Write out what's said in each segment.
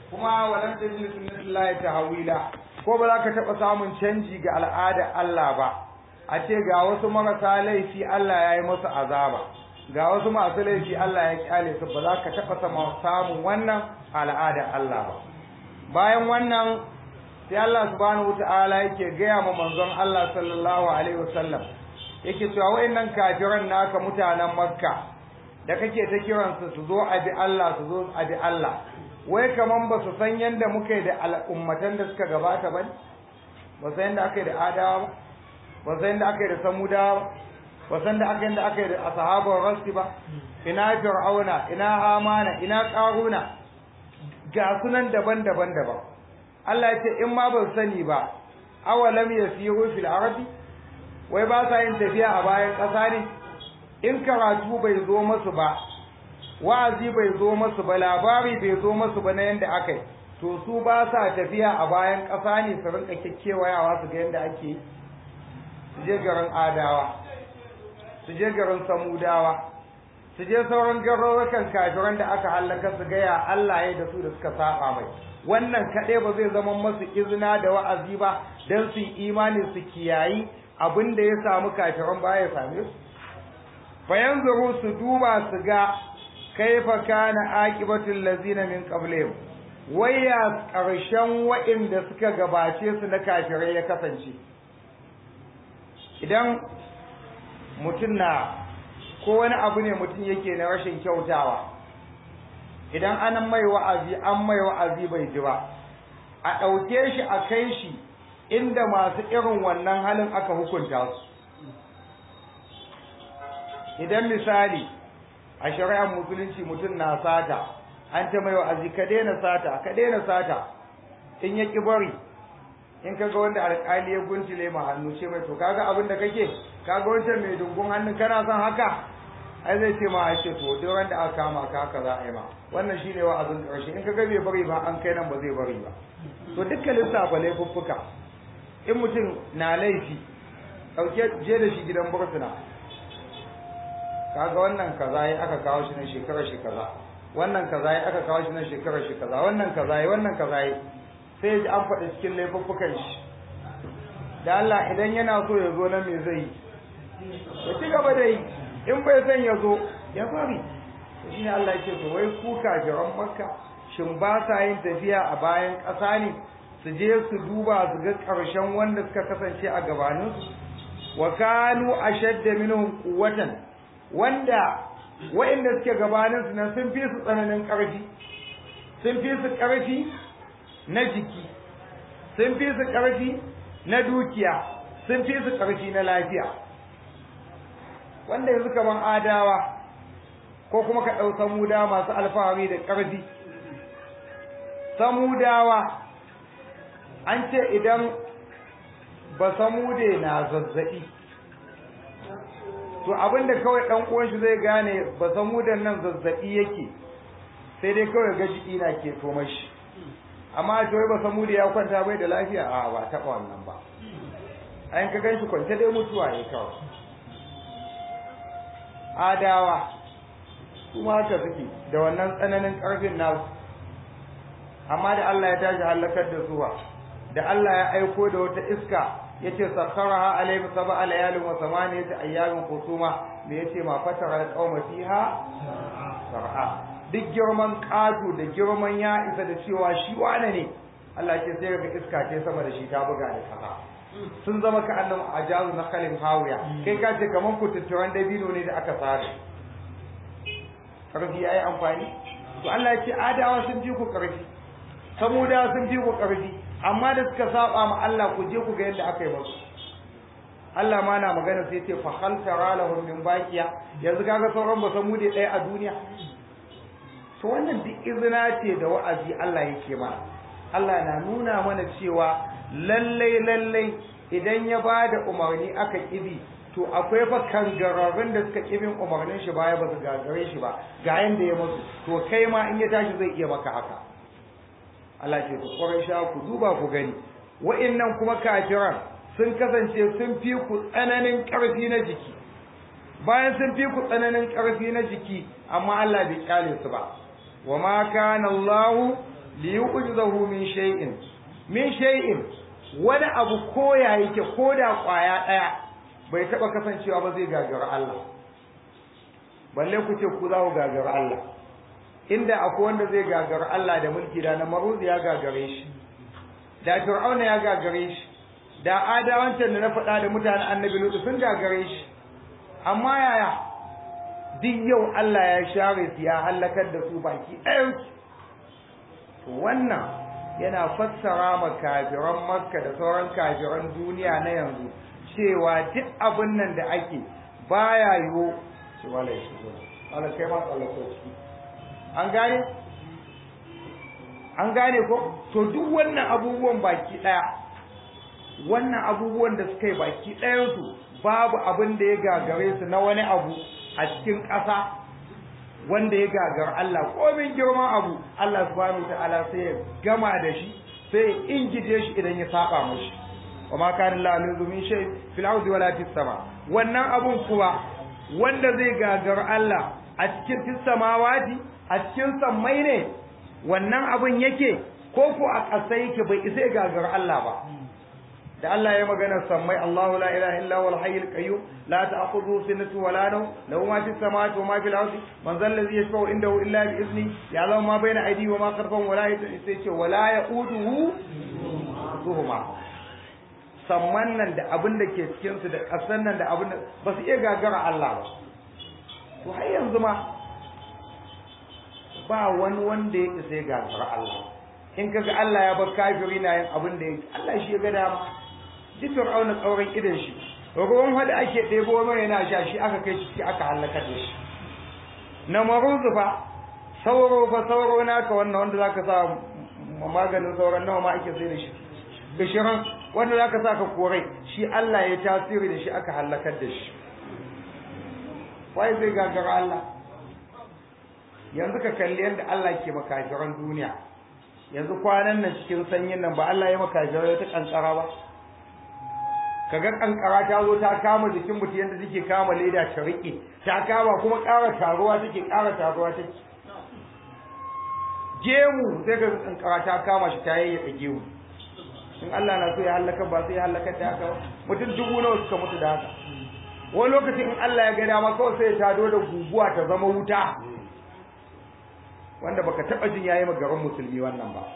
kuma walan tajid sunnatullahi tahwila ko ba za ka taɓa samun canji ga al'adar Allah ba a ce ga wasu marasa laifi Allah ya yi musu azaba ga wasu masu laifi Allah ya kyale su ba za ka taɓa samun wannan al'adar Allah ba bayan wannan sai Allah subhanahu wata'ala yake gaya ma manzon Allah sallallahu alaihi wasallam yake cewa wayannan kafiran naka mutanen Makka da kake ta kiransu su zo a bi Allah su zo a bi Allah wai kaman ba su san yanda muka yi da al'ummatan da suka gabata ba ba san yanda aka yi da adawa ba ba san yanda aka yi da samudawa ba san da aka yanda aka yi da ashabar rasti ba ina fir'auna ina hamana ina qaruna ga sunan daban-daban daban Allah ya ce in ma ban sani ba awalam yasiru fil ardi wai ba sa yin tafiya a bayan ƙasa ne in karatu bai zo masu ba wa'azi bai zo masu ba labari bai zo masu ba na yanda aka yi to su ba sa tafiya a bayan ƙasa ne su rinka kekkewayawa su ga yanda ake yi su je garin adawa su je garin samudawa su je sauran garurukan kafiran da aka hallaka su gaya Allah ya da su da suka saba mai wannan kaɗai ba zai zama masu izina da wa'azi ba don su yi imani su kiyayi abin da ya samu kafiran baya ya same su bayan zuru su duba su ga kaifa kana aqibatul lazina min qablihim waya ƙarshen wa'inda suka gabace su na kafirai ya kasance idan mutum na ko wani abu ne mutum yake na rashin kyautawa idan an mai wa'azi an mai wa'azi bai ji ba a ɗauke shi a kai shi inda masu irin wannan halin aka hukunta su idan misali a shari'ar musulunci mutum na sata an ta mai wa'azi ka daina sata ka daina sata in ya ƙi bari in kaga wanda alƙali ya guntule ma hannu ce mai to kaga abin da kake kaga wancan mai dungun hannun kana son haka ai zai ce ma ake to duk wanda aka kama ka haka za a yi ma wannan shine wa'azin ƙarshe in kaga bai bari ba an kai nan ba zai bari ba to dukkan lissafa laifuffuka in mutum na laifi ɗauke je da shi gidan bursuna kaga wannan kaza ya aka kawo shi na shekarar shi kaza wannan kaza ya aka kawo shi na shekarar shi kaza wannan kaza ya wannan kaza ya sai ji an faɗi cikin laifuffukan shi da Allah idan yana so ya zo nan me zai yi ya ci gaba da yi in bai san ya zo ya bari shi ne Allah yake to wai ku kafiran makka shin ba sa yin tafiya a bayan ƙasa ne su je su duba su ga ƙarshen wanda suka kasance a gabaninsu wa kanu ashadda minhum quwwatan wanda wa'inda suke gabaninsu nan sun fi su tsananin ƙarfi sun fi su ƙarfi na jiki sun fi su ƙarfi na dukiya sun fi su ƙarfi na lafiya wanda yanzu kaman adawa ko kuma ka ɗau samuda masu alfahari da ƙarfi samudawa an ce idan ba samude na zazzaɓi to abinda kawai ɗan uwan shi zai gane ba samudan nan zazzaɓi yake sai dai kawai ga jiki na ke toma shi amma a wai ba samude ya kwanta bai da lafiya a ba taɓa wannan ba an ka gan shi kwance dai mutuwa ne kawai adawa kuma haka suke da wannan tsananin ƙarfin nasu amma da Allah ya tashi halakar da suwa da Allah ya aiko da wata iska yace sakharaha alayhi sab'a layalin wa samaniyata ayyamin qusuma me yace ma fatara alqawma fiha sar'a duk girman ƙato da girman ya isa da cewa shi wane ne Allah ke sai ga iska ce sama da shi ta buga da kasa sun zama ka annan ajazu na kalin hawiya kai ka ce kaman kututturan dabino ne da aka tsare karfi yayi amfani to Allah ya ce adawa sun ji ku karfi samuda sun fi ku ƙarfi amma da suka saba ma Allah ku je ku ga yadda aka yi musu Allah ma na magana sai ce fa hal tara lahum min baqiya yanzu kaga sauran ba samu da ɗaya a duniya to wannan duk izina ce da wa'azi Allah yake mana Allah na nuna mana cewa lallai lallai idan ya ba da umarni aka kibi to akwai fa kangararrun da suka kibin umarnin shi baya ba su gagare shi ba ga yanda ya musu to kai ma in ya tashi zai iya maka haka Allah ce ku sha ku duba ku gani wa'annan kuma kafiran sun kasance sun fi ku tsananin ƙarfi na jiki bayan sun fi ku tsananin ƙarfi na jiki amma Allah bai kyale su ba wa ma kana Allah li yu'jizahu min shay'in min shay'in wani abu koya yake koda kwaya daya bai taba kasancewa ba zai gagara Allah balle ku ce ku za ku gagara Allah inda akwai wanda zai gagara Allah da mulki da na maruzi ya gagare shi da fir'auna ya gagare shi da adawancan da na faɗa da mutanen annabi lutu sun gagare shi amma yaya duk yau Allah ya share su ya halakar da su baki ɗayan to wannan yana fassara ma kafiran makka da sauran kafiran duniya na yanzu cewa duk abin nan da ake baya yiwu shi wala shi wala kai ma tsallako ciki an gane an gane ko to duk wannan abubuwan baki ɗaya wannan abubuwan da suka yi baki ɗayansu babu abin da ya gagare su na wani abu a cikin ƙasa wanda ya gagar Allah komin girman abu Allah subhanahu ta'ala sai ya gama da shi sai ya ingije shi idan ya saba mashi wa ma kana Allah min min shay fil ardi wala fis sama wannan abun kuwa wanda zai gagar Allah a cikin fis samawati a cikin sammai ne wannan abun yake ko ko a ƙasa yake bai isa ya gagar Allah ba da Allah ya magana sammai Allahu la ilaha illa huwal hayyul qayyum la ta'khudhuhu sinatun wa la nawm lahu ma fis samawati wa ma fil ardi man zal ladhi yashfa'u indahu illa bi izni ya'lamu ma bayna aydihi wa ma khalfahum wa la yata'ise wa la ya'uduhu zuhuma samman nan da abin da ke cikin su da kasan nan da abin da ba su iya gagara Allah ba to har yanzu ma ba wani wanda ya isa ya gagara Allah in kaga Allah ya bar kafiri na yin abin da yake Allah shi ya ga dama duk fir'auna tsauran idan shi ruwan hada ake ɗebo mai yana sha shi aka kai ciki aka halaka da shi na maruzu fa sauro fa sauro naka wannan wanda zaka sa maganin sauran nawa ma ake sai da shi bishiran wanda zaka sa ka korai shi Allah ya tasiri da shi aka halakar da shi wai zai gagara Allah yanzu ka kalli yadda Allah ke makafiran duniya yanzu kwanan nan cikin sanyin nan ba Allah ya makafirai ta kankara ba kaga kankara ta zo ta kama jikin mutum yadda take kama leda ta rike ta kama kuma ƙara taruwa take ƙara taruwa take gemu sai ga kankara ta kama shi ta yayyaka gemu in Allah na so ya halaka ba sai ya halaka da haka mutum dubu nawa suka mutu da haka wani lokacin in Allah ya ga dama kawai sai ya tado da guguwa ta zama wuta wanda baka taba jin yayi magaran musulmi wannan ba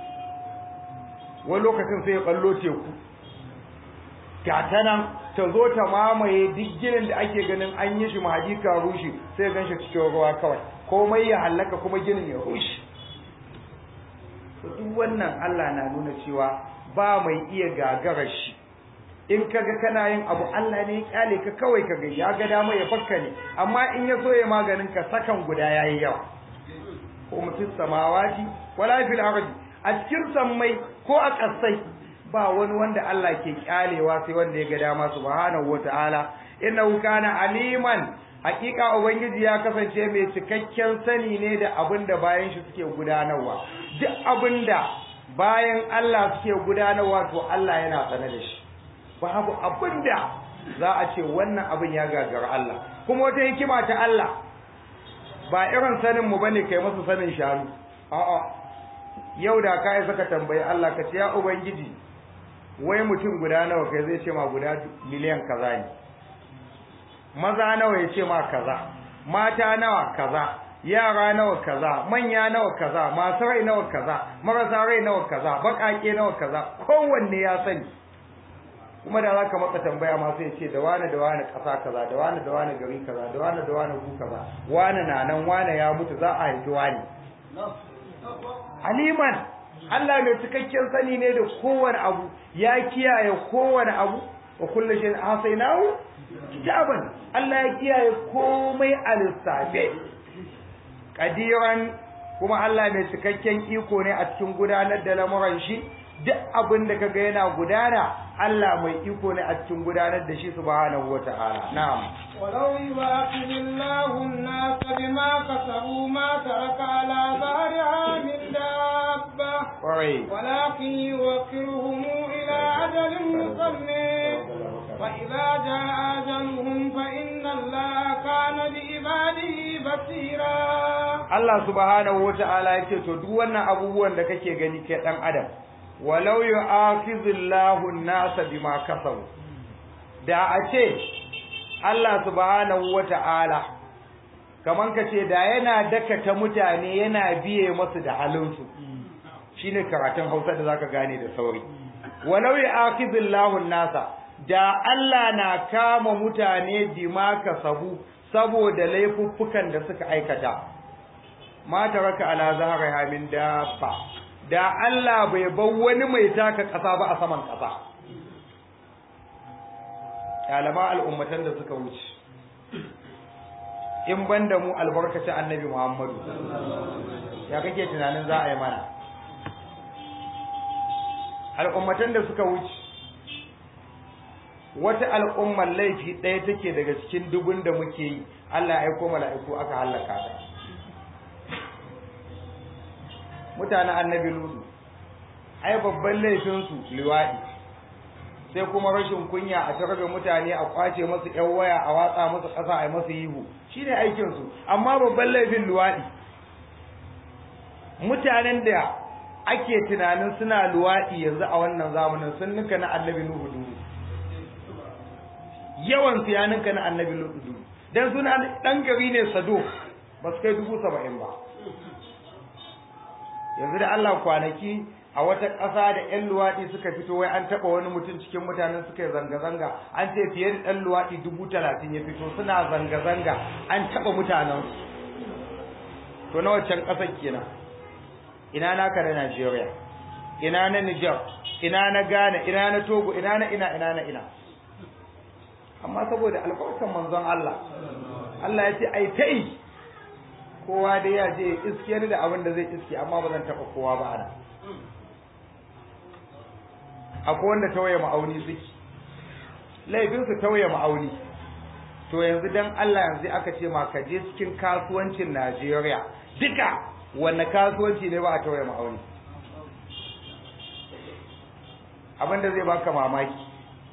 wani lokacin sai ya ballo teku gata nan ta zo ta mamaye duk ginin da ake ganin an yi shi mahaji ka rushe sai gan shi cikin ruwa kawai komai ya hallaka kuma ginin ya rushe to duk wannan Allah na nuna cewa ba mai iya gagarar shi in kaga kana yin abu Allah ne ya kyale ka kawai kaga ya ga dama ya fakka ne amma in ya so ya maganin ka sakan guda yayi yawa ko mutum samawati wala fil ardi a cikin sammai ko a ƙasai ba wani wanda Allah ke kyalewa sai wanda ya ga dama subhanahu wataala innahu kana aliman hakika ubangiji ya kasance mai cikakken sani ne da abin da bayan shi suke gudanarwa duk abin da bayan Allah suke gudanarwa to Allah yana sane da shi babu abin da za a ce wannan abin ya gagara Allah kuma wata hikima ta Allah ba irin sanin mu bane kai masa sanin shanu a'a yau da kai saka tambayi Allah ka ce ya ubangiji wai mutum guda nawa kai zai ce ma guda miliyan kaza ne maza nawa ya ce ma kaza mata nawa kaza yara nawa kaza manya nawa kaza masu rai nawa kaza marasa rai nawa kaza bakake nawa kaza kowanne ya sani kuma da zaka maka tambaya ma sai ce da wani da wani kasa kaza da wani da wani gari kaza da wani da wani gu kaza wani na nan wani ya mutu za a haifi wani aliman Allah mai cikakken sani ne da kowane abu ya kiyaye kowane abu wa kullu shay'in ahsaynahu kitaban Allah ya kiyaye komai a lissafe kadiran kuma Allah mai cikakken iko ne a cikin gudanar da lamuran shi duk abin da kaga yana gudana Allah mai iko ne a cikin gudanar da shi subhanahu wata'ala na'am ولو يواخذ الله الناس بما كسبوا ما ترك على ظهرها من دابة ƙwarai ولكن يوكلهم إلى أجل مسمى فإذا جاء أجلهم فإن الله كان بعباده بصيرا Allah subhanahu wata'ala ya ce to duk wannan abubuwan da kake gani kai dan adam walau yu'akhizullahu an-nasa bima kasabu da a ce Allah subhanahu wata'ala kaman ka ce da yana dakata mutane yana biye masu da halinsu shine karatun Hausa da zaka gane da sauri walau yu'akhizullahu an-nasa da Allah na kama mutane bima kasabu saboda laifuffukan da suka aikata ma taraka ala zahriha min dabba da Allah bai bar wani mai taka kasa ba a saman kasa kalama al'ummatan da suka wuce in banda mu albarkaci annabi Muhammadu ya kake tunanin za a yi mana al'ummatan da suka wuce wata al'ummar laifi ɗaya take daga cikin dubun da muke yi Allah ya aiko mala'iku aka halaka ta mutanen annabi lutu ai babban laifinsu liwaɗi sai kuma rashin kunya a tarbe mutane a kwace masu yan waya a watsa masu ƙasa a masu yihu shine aikinsu amma babban laifin luwaɗi mutanen da ake tunanin suna luwaɗi yanzu a wannan zamanin sun nuka na annabi nuhu duhu yawan su ya ninka na annabi nuhu duhu dan suna dan gari ne sado ba su kai dubu saba'in ba yanzu da Allah kwanaki a wata ƙasa da ƴan luwaɗi suka fito wai an taɓa wani mutum cikin mutanen suka yi zanga-zanga an ce fiye da ɗan luwaɗi dubu talatin ya fito suna zanga-zanga an taɓa mutanen to na waccan ƙasar kenan ina naka na Najeriya ina na Niger ina na Ghana ina na Togo ina na ina ina na ina amma saboda albarkan manzon Allah Allah ya ce ai ta yi kowa dai ya je iskiyar da abin da zai iske amma ba zan taɓa kowa ba ana akwai wanda tawaye ma'auni suke laifinsu tawaye ma'auni to yanzu dan Allah yanzu aka ce ma ka je cikin kasuwancin Najeriya duka wanne kasuwanci ne ba a tawaye ma'auni abin da zai baka mamaki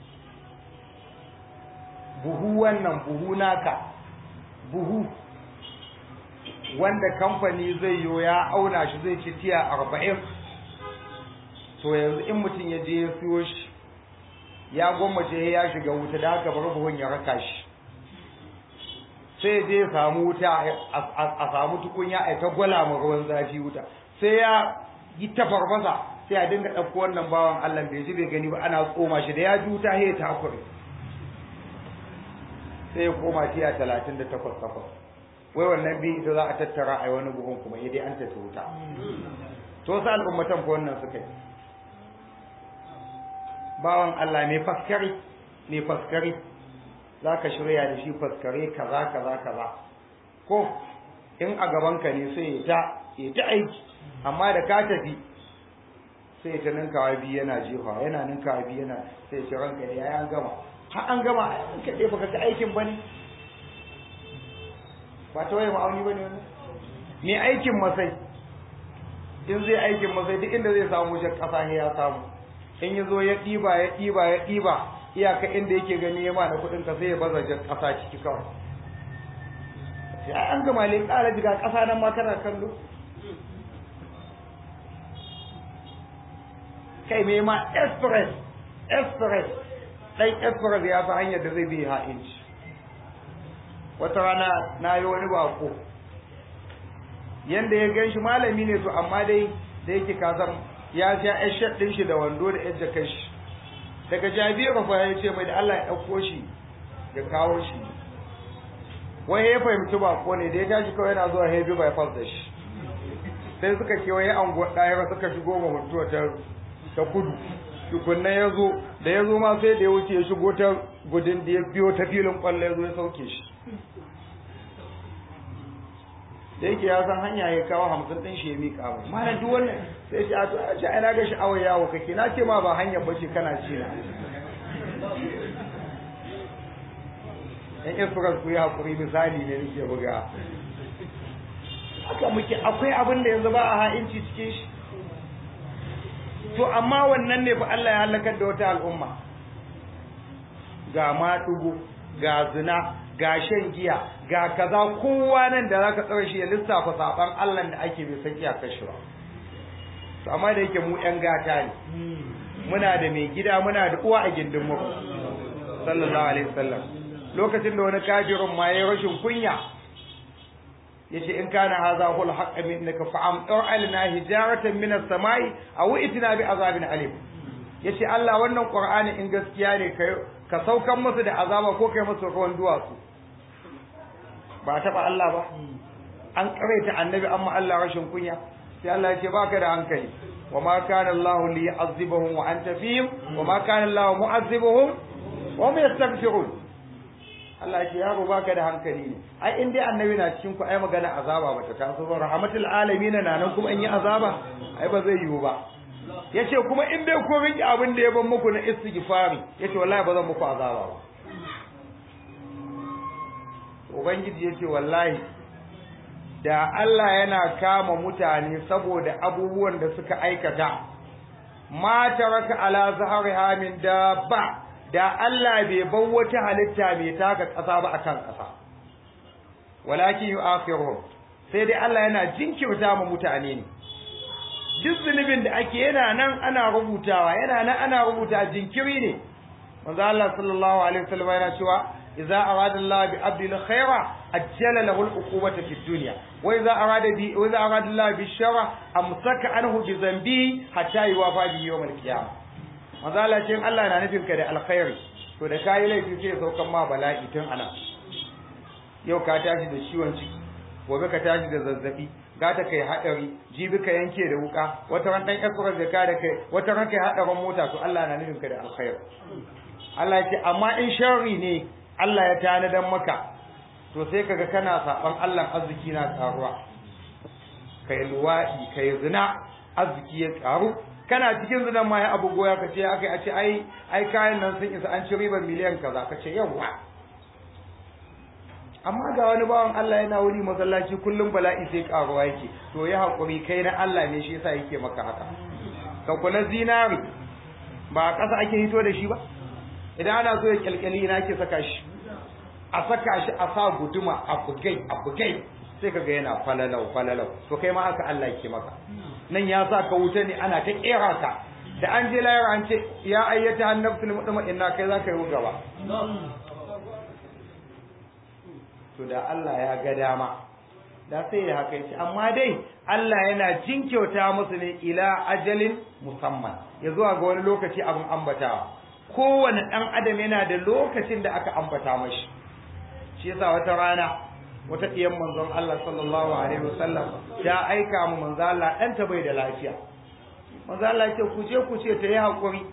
buhu wannan buhu naka buhu wanda kamfani zai yi ya auna shi zai ci tiya arba'in to yanzu in mutum ya je ya siyo shi ya gwammace ya shiga wuta da haka bar buhun ya raka shi sai je ya samu wuta a samu tukunya a ta gwala ma ruwan zafi wuta sai ya yi ta farfasa sai a dinga ɗauko wannan bawan Allah bai ji bai gani ba ana tsoma shi da ya ji wuta sai ya takure sai ya koma tiya talatin da takwas takwas wai wannan biyu ita za a tattara a wani buhun kuma ya dai an tafi wuta to wasu al'ummatan ko wannan suka yi bawan Allah mai faskari mai faskari za ka shirya da shi faskare kaza kaza kaza ko in a gabanka ne sai ya ta ya ta aiki amma da ka tafi sai ta ninkawa biyu yana jefa yana ninkawa biyu yana sai ce ranka ya an gama har an gama an kaɗe baka ga aikin ba ne ba ta waye ma'auni ba ne wani mai aikin masai in zai aikin masai duk inda zai samu jan ƙasa ne ya samu in ya zo ya ɗiba ya ɗiba ya ɗiba iyaka inda yake gani ya ma da kuɗin ka sai ya baza jan ƙasa ciki kawai sai an gama le ƙara jiga ƙasa nan ma kana kallo kai me ma express express ɗan express ya fi hanyar da zai bi ha'inci wata rana na yi wani bako yanda ya gan shi malami ne to amma dai da yake kasan ya sha yan shaɗ ɗin shi da wando da yan jakar shi daga jabiru fa ya ce mai da Allah ya ɗauko shi ya kawo shi wai ya fahimci bako ne da ya tashi kawai yana zuwa heavy bypass da shi sai suka kewaye anguwa ɗaya suka shigo ma mutuwa ta ta kudu tukunna ya zo da ya zo ma sai da ya wuce ya shigo ta gudun da ya biyo ta filin kwallo ya zo ya sauke shi da yake ya san hanya ya kawo hamsin ɗin shi ya miƙa mai mana duk wannan sai ce a to a ce ana ga sha'awar yawo kake na ce ma ba hanyar bace kana ci na yan insurance ku yi haƙuri misali ne nake buga haka muke akwai abin da yanzu ba a ha'inci cikin shi to amma wannan ne fa Allah ya halakar da wata al'umma ga maɗugo ga zina ga shan giya ga kaza kowa nan da zaka tsare shi ya lissafa saban Allah da ake bai san iyakar shi ba to amma da yake mu yan gata ne muna da mai gida muna da uwa a gindin mu sallallahu alaihi wasallam lokacin da wani kafirin ma yayi rashin kunya yace in kana hadha hul haqq minnaka fa amtir alna hijaratan min as-samai aw itina bi azabin alim yace Allah wannan qur'ani in gaskiya ne kai ka saukan musu da azaba ko kai musu ruwan duwatsu ba taba Allah ba an karaita annabi amma Allah rashin kunya sai Allah yace baka da hankali وما كان الله ليعذبهم وانت فيهم وما كان الله معذبهم وهم يستغفرون Allah ce yaro baka da hankali ne ai in dai annabi na cikin ku ai magana azaba bata taso ba rahmatul alamin na nan kuma in yi azaba ai ba zai yiwu ba yace kuma in dai ko riki abin da ya ban muku na istighfari yace wallahi ba zan muku azaba ba ubangiji yace wallahi da Allah yana kama mutane saboda abubuwan da suka aikata ma taraka ala zahariha min dabba da Allah bai bar wata halitta mai taka ƙasa ba akan ƙasa walakin yu'akhiruhum sai dai Allah yana jinkirta ma mutane ne duk zunubin da ake yana nan ana rubutawa yana nan ana rubuta jinkiri ne manzo Allah sallallahu alaihi wasallam yana cewa idza arada Allah bi abdi khaira ajjala lahu al-uqubata fi dunya wa idza arada bi wa idza arada Allah bi sharra amsaka anhu bi dhanbi hatta yuwafa bi yawm al-qiyamah manzo Allah ce Allah na nufin ka da alkhairi to da kai laifi sai saukan ma bala'i tun ana yau ka tashi da ciwon ciki gobe ka tashi da zazzabi gata kai hadari jibi ka yanke da wuka wata ran dan esrar da ka da kai wata ran kai hadarin mota to Allah na nufin ka da alkhairi Allah ya ce amma in sharri ne Allah ya tanadan maka to sai kaga kana saban Allah arziki na karuwa kai luwadi kai zina arziki ya karu kana cikin zinan ma ya abu goya ka ce akai a ce ai ai kayan nan sun isa an ci ribar miliyan kaza ka ce yawa amma ga wani bawan Allah yana wuri masallaci kullum bala'i sai karuwa yake to ya hakuri kai na Allah ne shi yasa yake maka haka ka kula zinari ba a ƙasa ake hito da shi ba idan ana so ya kyalkyali ina ke saka shi a saka shi a sa guduma a bugai a bugai sai kaga yana falalau falalau to kai ma haka Allah yake maka nan ya sa ka wuta ne ana ta kera ka da an je layar an ce ya ayyata annabtul mutma'inna kai za ka yi gaba to da Allah ya ga dama da sai ya haka yace amma dai Allah yana jinkyauta musu ne ila ajalin musamman ya zuwa ga wani lokaci abin ambatawa kowane ɗan adam yana da lokacin da aka ambata mashi shi yasa wata rana wata ɗiyan manzon Allah sallallahu alaihi wasallam ta aika mu manzo Allah ɗanta bai da lafiya manzo Allah ya ce ku je ku ce ta yi haƙuri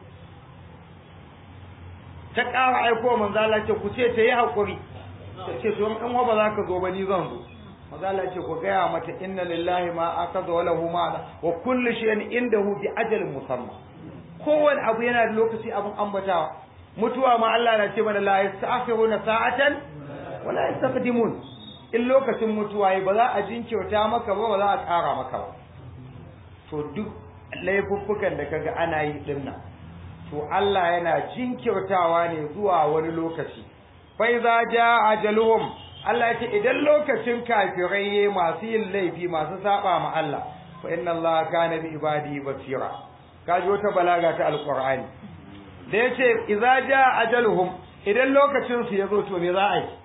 ta ƙara aiko manzo Allah ya ce ku ce ta yi haƙuri ta ce to in wa ba za ka zo ba ni zan zo manzo Allah ya ce ku gaya mata inna lillahi ma akaza wa lahu ma wa kullu shay'in indahu bi ajalin musamma kowane abu yana da lokaci abin ambatawa mutuwa ma Allah na ce mana la yasta'khiruna sa'atan wa la yastaqdimun in lokacin mutuwa yi ba za a jinkirta maka ba ba za a ƙara maka ba to duk laifuffukan da kaga ana yi din nan to Allah yana jinkirtawa ne zuwa wani lokaci fa iza jaa ajaluhum Allah ya ce idan lokacin kafirai masu yin laifi masu saba ma Allah fa inna Allah kana bi ibadihi basira kaji wata balaga ta alqur'ani da yace idza jaa ajaluhum idan lokacin su yazo to me za a yi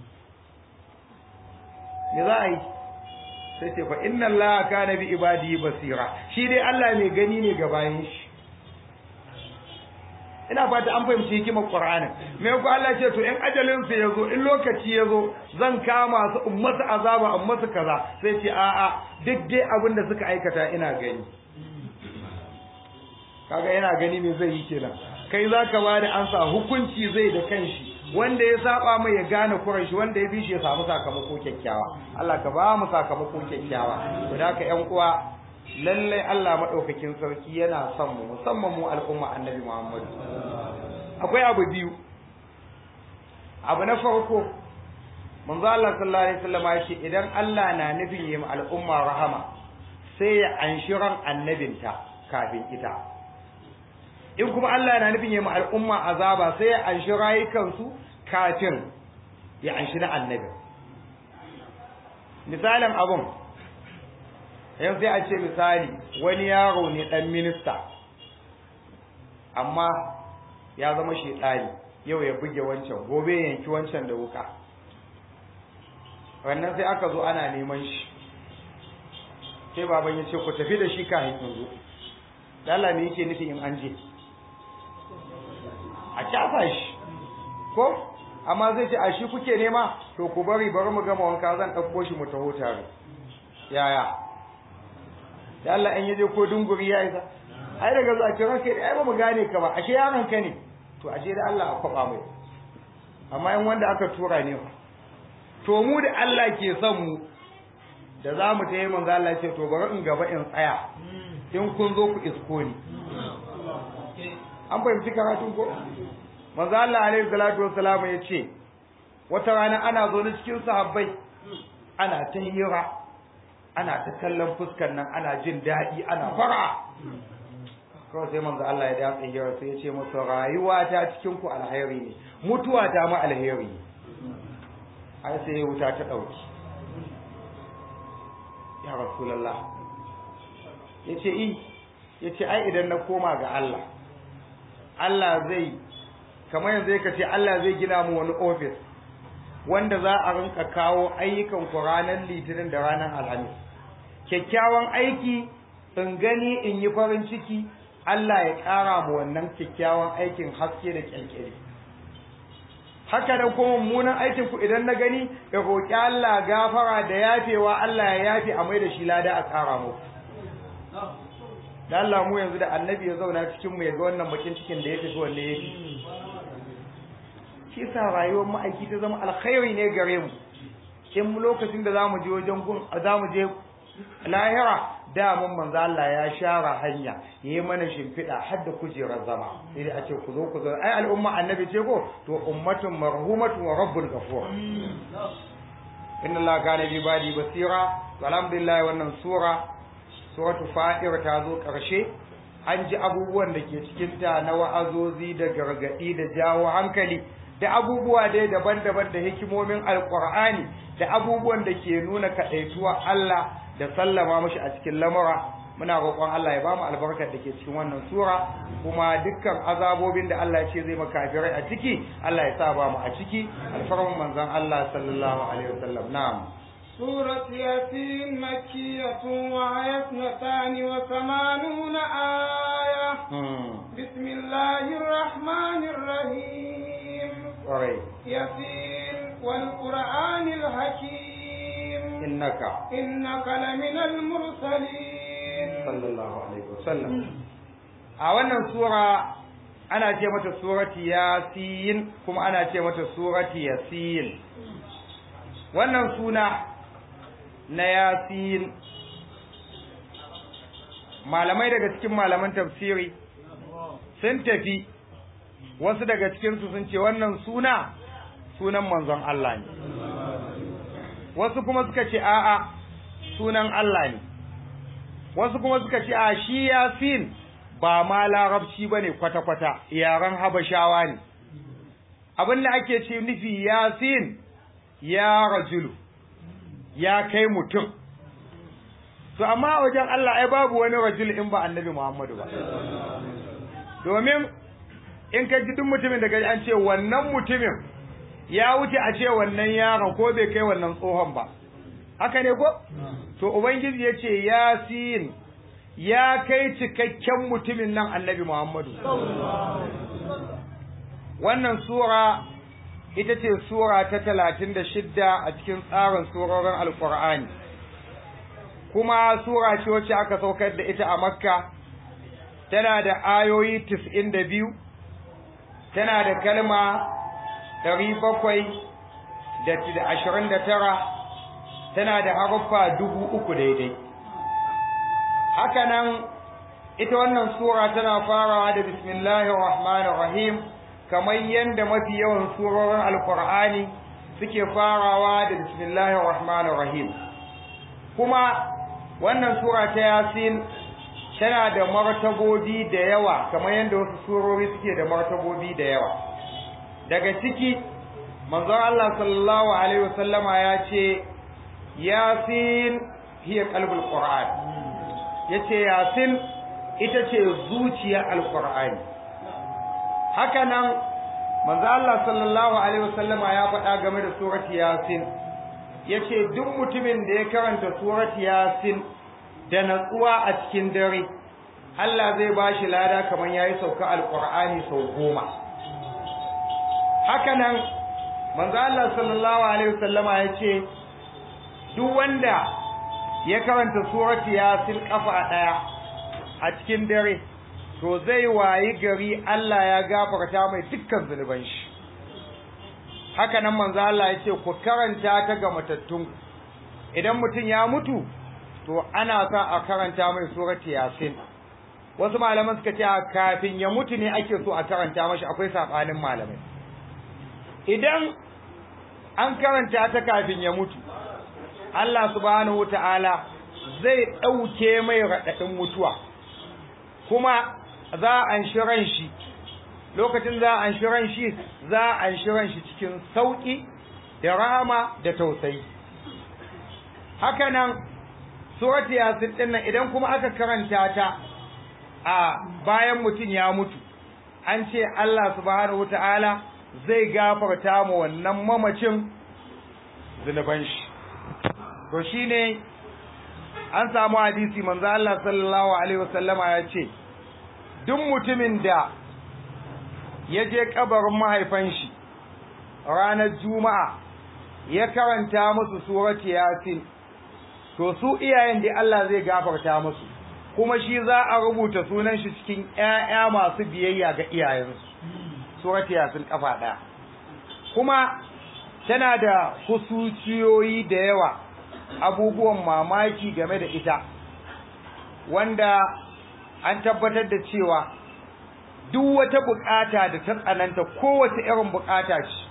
me za a yi sai ce fa inna allaha kana bi ibadihi basira shi dai Allah mai gani ne ga bayin shi ina fata an fahimci hikimar qur'ani me ko Allah ce to in ajalin su yazo in lokaci yazo zan kama su ummatu azaba ummatu kaza sai ce a'a duk dai abin da suka aikata ina gani kaga yana gani me zai yi kenan kai zaka bada ansa hukunci zai da kanshi wanda ya saba mai ya gane kuran shi wanda ya bi shi ya samu sakamako kyakkyawa Allah ka ba mu sakamako kyakkyawa to da ka ƴan uwa lalle Allah madaukakin sarki yana son mu musamman mu al'umma annabi Muhammad akwai abu biyu abu na farko manzo Allah sallallahu alaihi wasallam ya ce idan Allah na nufin yi al'umma rahama sai ya anshi ran annabinta kafin ita in kuma Allah na nufin yi al'umma azaba sai ya anshi rayukansu kafin ya anshi na annabi misalin abun yanzu sai a ce misali wani yaro ne dan minista amma ya zama shedani yau ya buge wancan gobe ya yanki wancan da wuka wannan sai aka zo ana neman shi sai baban ya ce ku tafi da shi kafin in zo Allah me yake nufi in an je a kyafa shi ko amma zai ce a shi kuke nema to ku bari bari mu gama wanka zan ɗauko shi mu taho tare yaya da Allah in yaje ko dunguri ya isa ai daga zuwa ce ranka ai ba mu gane ka ba ashe yaron ka ne to ashe da Allah a kwaba mai amma in wanda aka tura ne to mu da Allah ke son mu da za mu tayi manzo Allah ce to bari in gaba in tsaya in kun zo ku isko ni an fahimci karatun ko manzo Allah alaihi salatu wassalam ya ce wata rana ana zo na cikin sahabbai ana ta hira ana ta kallon fuskar nan ana jin daɗi ana fara kawai sai manzo Allah ya da hira sai ya ce masa rayuwa ta cikin ku alheri ne mutuwa ta ma alheri ne ai sai wuta ta dauki ya rasulullah yace i yace ai idan na koma ga Allah Allah zai kamar yanzu yake ce Allah zai gina mu wani office wanda za a rinka kawo ayyukan ku ranar litinin da ranar alhamis kyakkyawan aiki in gani in yi farin ciki Allah ya ƙara mu wannan kyakkyawan aikin haske da kyalkyali haka da kuma mummunan aikin ku idan na gani ya roƙi Allah gafara da yafewa Allah ya yafe a mai da shi lada a ƙara mu da Allah mu yanzu da annabi ya zauna cikin mu ya ga wannan bakin cikin da ya tafi wanne yake shi sa rayuwar ma'aiki ta zama alkhairi ne gare mu in lokacin da zamu je wajen gun zamu je lahira da mun manzo Allah ya share hanya yayi mana shimfiɗa har da kujerar zama sai dai a ce ku zo ku zo ai al'umma annabi ce ko to ummatun marhumatun wa rabbul ghafur inna Allah kana bi badi basira alhamdulillah wannan sura suratu fatir ta zo ƙarshe an ji abubuwan da ke cikinta na wa'azozi da gargaɗi da jawo hankali da abubuwa dai daban-daban da hikimomin alƙur'ani da abubuwan da ke nuna kaɗaituwa Allah da sallama mashi a cikin lamura muna roƙon Allah ya bamu albarkar da ke cikin wannan sura kuma dukkan azabobin da Allah ya ce zai makafirai a ciki Allah ya sa ba mu a ciki alfarman manzon Allah sallallahu alaihi wasallam na'am سورة ياسين مكية وهي اثنتان وثمانون آية بسم الله الرحمن الرحيم ياسين والقرآن الحكيم إنك إنك لمن المرسلين صلى الله عليه وسلم a wannan sura ana ce mata surati yasin kuma ana ce mata surati yasin wannan suna na yasin malamai daga cikin malaman tafsiri sun tafi wasu daga cikinsu sun ce wannan suna sunan manzon Allah ne wasu kuma suka ce a'a sunan Allah ne wasu kuma suka ce a shi yasin ba ma larabci ba ne kwata-kwata yaren habashawa ne abin da ake ce nufi yasin ya rajulu ya kai mutum to amma wajen Allah ai babu wani rajul in ba annabi Muhammadu ba domin in ka ji duk mutumin da gaji an ce wannan mutumin ya wuce a ce wannan yaron ko bai kai wannan tsohon ba haka ne ko to ubangiji ya ce yasin ya kai cikakken mutumin nan annabi Muhammadu wannan sura ita ce sura ta talatin da shidda a cikin tsarin surorin alkur'ani kuma sura ce wacce aka saukar da ita a makka tana da ayoyi tis'in da biyu tana da kalma ɗari bakwai da ashirin da tara tana da haruffa dubu uku daidai hakanan ita wannan sura tana farawa da bismillahir rahmanir rahim kamar yadda mafi yawan surorin alkur'ani suke farawa da bismillahir rahmanir rahim kuma wannan sura ta yasin tana da martabobi da yawa kamar yadda wasu surori suke da martabobi da yawa daga ciki manzon Allah sallallahu alaihi wasallama ya ce yasin hiya qalbul qur'an yace yasin ita ce zuciyar alqur'ani haka nan manzo Allah sallallahu alaihi wasallama ya faɗa game da surati yasin yace duk mutumin da ya karanta surati yasin da natsuwa a cikin dare Allah zai bashi lada kamar yayi sauka alqur'ani sau goma haka nan manzo Allah sallallahu alaihi wasallama yace duk wanda ya karanta surati yasin kafa daya a cikin dare to zai wayi gari Allah ya gafarta mai dukkan zunuban shi haka nan manzo Allah ya ce ku karanta ta ga matattun idan mutum ya mutu to ana sa a karanta mai surati yasin wasu malaman suka ce kafin ya mutu ne ake so a karanta mashi akwai sabanin malamai idan an karanta ta kafin ya mutu Allah subhanahu wataala zai dauke mai radadin mutuwa kuma za a anshi ran shi lokacin za a anshi ran shi za a anshi ran shi cikin sauki da rahama da tausayi haka nan surati yasin din nan idan kuma aka karanta ta a bayan mutum ya mutu an ce Allah subhanahu wataala zai gafarta mu wannan mamacin zunuban shi to shine an samu hadisi manzo Allah sallallahu alaihi wasallama ya ce duk mutumin da ya je kabarin mahaifan shi ranar juma'a ya karanta musu surati yasin to su iyayen da Allah zai gafarta musu kuma shi za a rubuta sunan shi cikin ƴaƴa masu biyayya ga iyayensu surati yasin kafa ɗaya kuma tana da husuciyoyi da yawa abubuwan mamaki game da ita wanda an tabbatar da cewa duk wata bukata da ta tsananta kowace irin bukata ce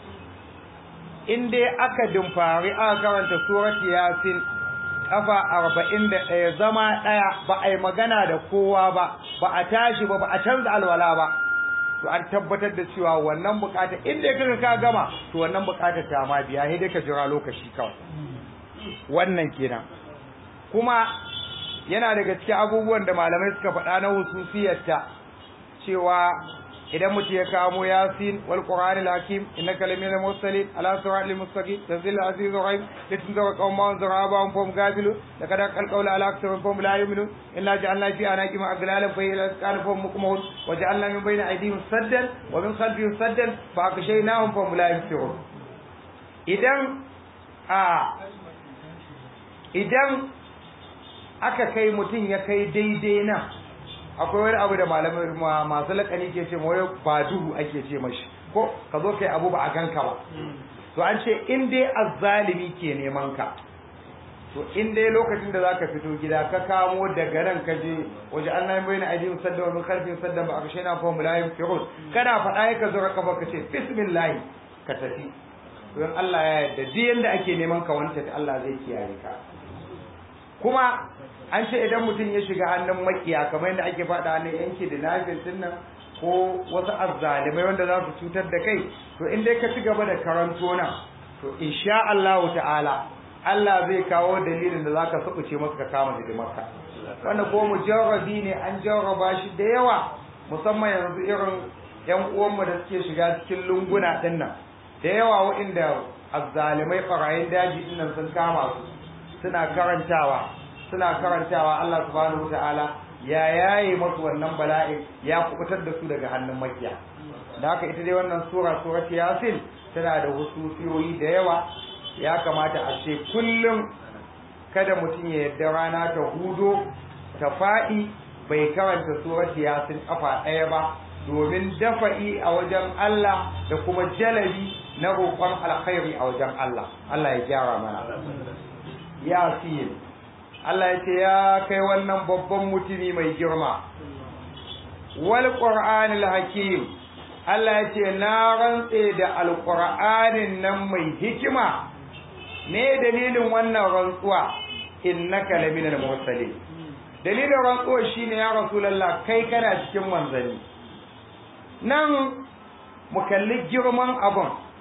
in dai aka dimfari aka karanta surati yasin kafa arba'in da ɗaya zama ɗaya ba a yi magana da kowa ba ba a tashi ba ba a canza alwala ba to an tabbatar da cewa wannan bukata in dai kaga ka gama to wannan bukatar ta ma biya sai dai ka jira lokaci kawai wannan kenan kuma yana daga cikin abubuwan da malamai suka faɗa na hususiyarta cewa idan mutum ya kamo yasin wal qur'anil hakim innaka laminal mursalin ala siratil mustaqim tanzil aziz rahim litunzira qauman zaraba fum gafilu laqad qalqawla ala aktharihim fum la yu'minun inna ja'alna fi anaqim aglalan fa ila asqan fum mukmahun wa ja'alna min bayni aydihim saddan wa min khalfihim saddan fa aghshaynahum fum la yubsirun idan a idan aka kai mutum ya kai daidai nan akwai wani abu da malamai masu lakani ke ce mawai ba duhu ake ce mashi ko ka zo kai abu ba a ganka ba to an ce in dai azzalimi ke neman ka to in dai lokacin da zaka fito gida ka kamo daga nan ka je waje Allah ya bayyana aidin sadda wa min khalfin sadda ba aka shaina fa mulayim firul kana faɗa ka zo ka ka ce bismillah ka tafi to in Allah ya yarda duk yanda ake neman ka wanta Allah zai kiyaye ka kuma an ce idan mutum ya shiga hannun makiya kamar yadda ake faɗa hannun yanki da nafin nan ko wasu azzalimai wanda za su cutar da kai to in dai ka ci gaba da karanto nan to insha Allah ta'ala Allah zai kawo dalilin da zaka sabuce masa ka kama hidimarka wanda ko mujarrabi ne an jarraba shi da yawa musamman yanzu irin yan uwanmu da suke shiga cikin lunguna din nan da yawa waɗanda azzalimai barayin daji din nan sun kama su suna karantawa suna karantawa Allah subhanahu wataala ya yaye masu wannan bala'i ya kubutar da su daga hannun makiya da haka ita dai wannan sura surat yasin tana da hususiyoyi da yawa ya kamata a ce kullum kada mutum ya yarda rana ta hudo ta faɗi bai karanta surat yasin kafa ɗaya ba domin dafa'i a wajen Allah da kuma jalabi na roƙon alkhairi a wajen Allah Allah ya gyara mana yasin Allah ya ce ya kai wannan babban mutumi mai girma wal qur'anil hakim Allah ya ce na rantse da alqur'anin nan mai hikima ne dalilin wannan rantsuwa innaka laminal mursalin dalilin rantsuwa shine ya rasulullah kai kana cikin manzanni nan mu kalli girman abun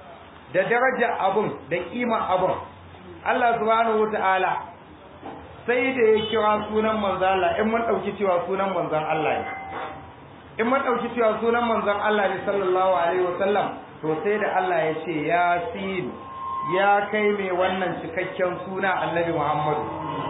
da daraja abun da kima abun Allah subhanahu wataala sai da ya kira sunan manzon Allah in mun dauki cewa sunan manzon Allah ne in mun dauki cewa sunan manzon Allah ne sallallahu alaihi wasallam to sai da Allah ya ce yasin ya kai mai wannan cikakken suna annabi Muhammadu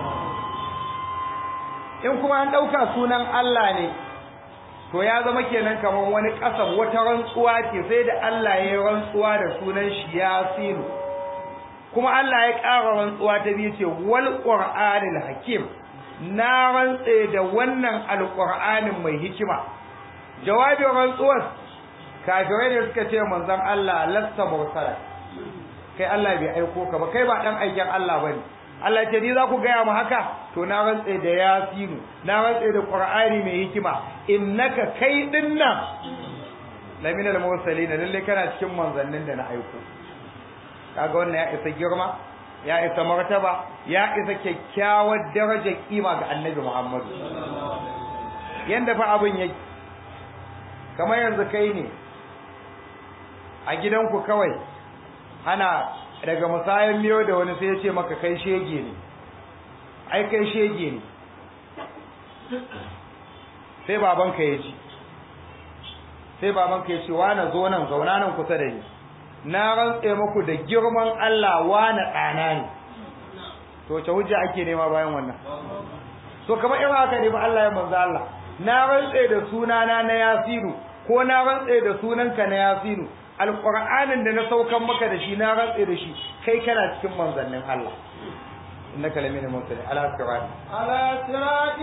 in kuma an ɗauka sunan Allah ne to ya zama kenan kamar wani ƙasar wata rantsuwa ce sai da Allah ya yi rantsuwa da sunan shi Yasiru kuma Allah ya ƙara rantsuwa ta biyu ce wal qur'anil hakim na rantse da wannan alqur'anin mai hikima jawabin rantsuwar kafirai ne suka ce manzon Allah lasta mursala kai Allah bai aiko ka ba kai ba dan aikin Allah bane Allah ce ni za ku gaya mu haka to na rantse da yasinu na rantse da qur'ani mai hikima innaka kai dinnan lamina al-mursalin lalle kana cikin manzannin da na aiko kaga wannan ya isa girma ya isa martaba ya isa kyakkyawar darajar kima ga annabi Muhammadu yanda fa abin yake kamar yanzu kai ne a gidanku kawai ana daga musayan miyo da wani sai ya ce maka kai shege ne ai kai shege ne sai babanka ya ji sai babanka ya ce na zo nan zauna nan kusa da ni na rantse muku da girman Allah na ɗana ne to wace hujja ake nema bayan wannan to kamar irin haka ne ba Allah ya manzo Allah na rantse da sunana na Yasiru ko na rantse da sunanka na Yasiru alƙur'anin da na saukan maka da shi na rantse da shi kai kana cikin manzannin Allah innaka lamina mursali ala sirat على صراط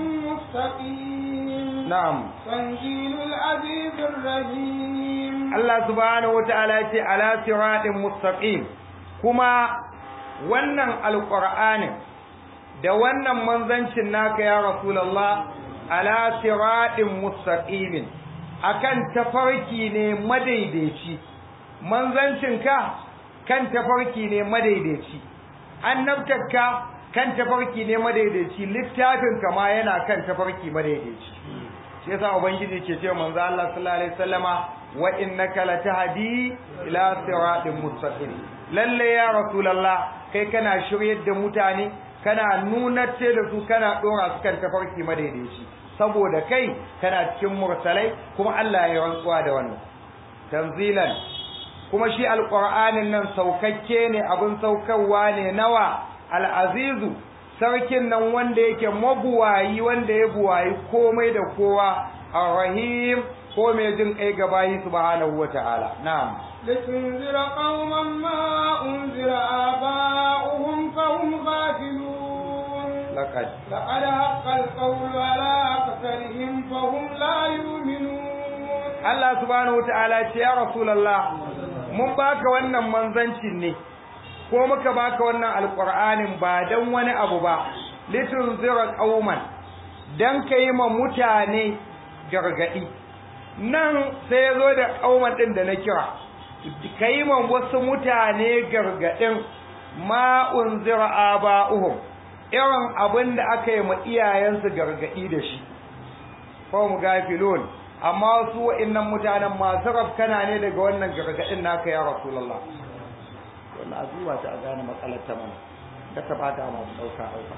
مستقيم na'am تنزيل العزيز الرحيم Allah subhanahu wataala ya ce ala siratin mustaqim kuma wannan alƙur'anin da wannan manzancin naka ya rasulullah ala siratin mustaqimin akan tafarki ne madaidaici manzancinka kan tafarki ne madaidaici annabtarka kan tafarki ne madaidaici littafinka ma yana kan tafarki madaidaici shi yasa ubangiji ke ce manzo Allah sallallahu alaihi wasallama wa innaka latahdi ila siratin mustaqim lalle ya rasulullah kai kana shiryar da mutane kana nunar da su kana dora su kan tafarki madaidaici saboda kai kana cikin mursalai kuma Allah ya rantsuwa da wannan tanzilan kuma shi alqur'anin nan saukakke ne abin saukarwa ne nawa al'azizu sarkin nan wanda yake mabuwayi wanda ya buwayi komai da kowa arrahim ko mai jin kai gabayi subhanahu wata'ala na'am لتنذر قوما ما أنذر آباؤهم فهم غافلون laqad لقد حق القول على أكثرهم فهم لا يؤمنون Allah subhanahu wata'ala ce ya rasulullah mun baka wannan manzancin ne ko muka baka wannan alqur'anin ba dan wani abu ba litunzira qauman dan kai ma mutane gargadi nan sai ya zo da qauman din da na kira kai ma wasu mutane gargadin ma unzira aba'uhum irin abin da aka yi ma iyayensu gargadi da shi ko mu gafilun amma su wa'annan mutanen masu rafkana ne daga wannan gargadin naka ya rasulullah wannan azuwa ta a gane matsalar ta mana da ta bata masu dauka dauka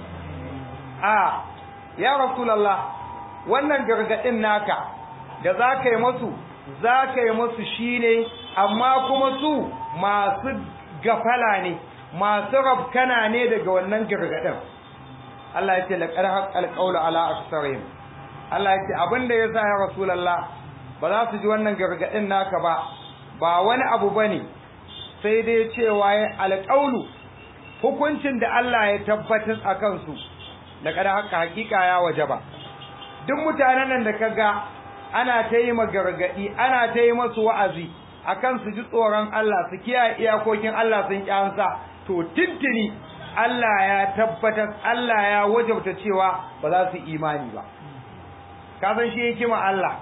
a ya rasulullah wannan gargadin naka da za ka yi masu za ka yi masu shine amma kuma su masu gafala ne masu rafkana ne daga wannan gargadin Allah ya ce laqad haqqal qawlu ala aksarihim Allah ya ce abin da ya sa ya Rasulallah ba za su ji wannan gargaɗin naka ba ba wani abu ba ne sai dai cewa ya alƙaulu hukuncin da Allah ya tabbatar a kansu da kada haka hakika ya waje ba duk mutanen nan da ka ga ana ta yi gargaɗi ana ta yi masu wa'azi akan su ji tsoron Allah su kiyaye iyakokin Allah sun kyansa to tintini Allah ya tabbatar Allah ya wajabta cewa ba za su imani ba ka san shi hikima Allah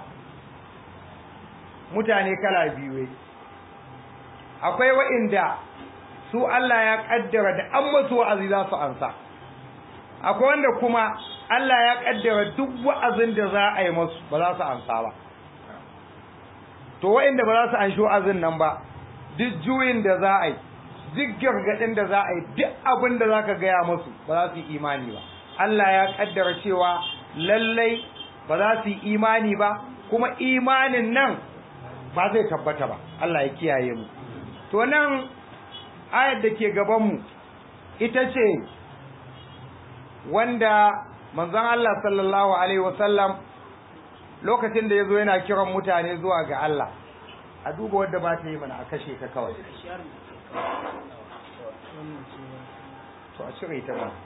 mutane kala biyu ne akwai wa'inda su Allah ya kaddara da an masu wa'azi za su ansa akwai wanda kuma Allah ya kaddara duk wa'azin da za a yi masu ba za su ansa ba to wa'inda ba za su anshi wa'azin nan ba duk juyin da za a yi duk gargadin da za a yi duk abin da za ka gaya musu ba za su yi imani ba Allah ya kaddara cewa lallai ba za su yi imani ba kuma imanin nan ba zai tabbata ba Allah ya kiyaye mu to nan ayar da ke gaban mu ita ce wanda manzon Allah sallallahu alaihi wasallam lokacin da yazo yana kiran mutane zuwa ga Allah a duba wanda ba ta yi mana a kashe ka kawai to a cire ta ba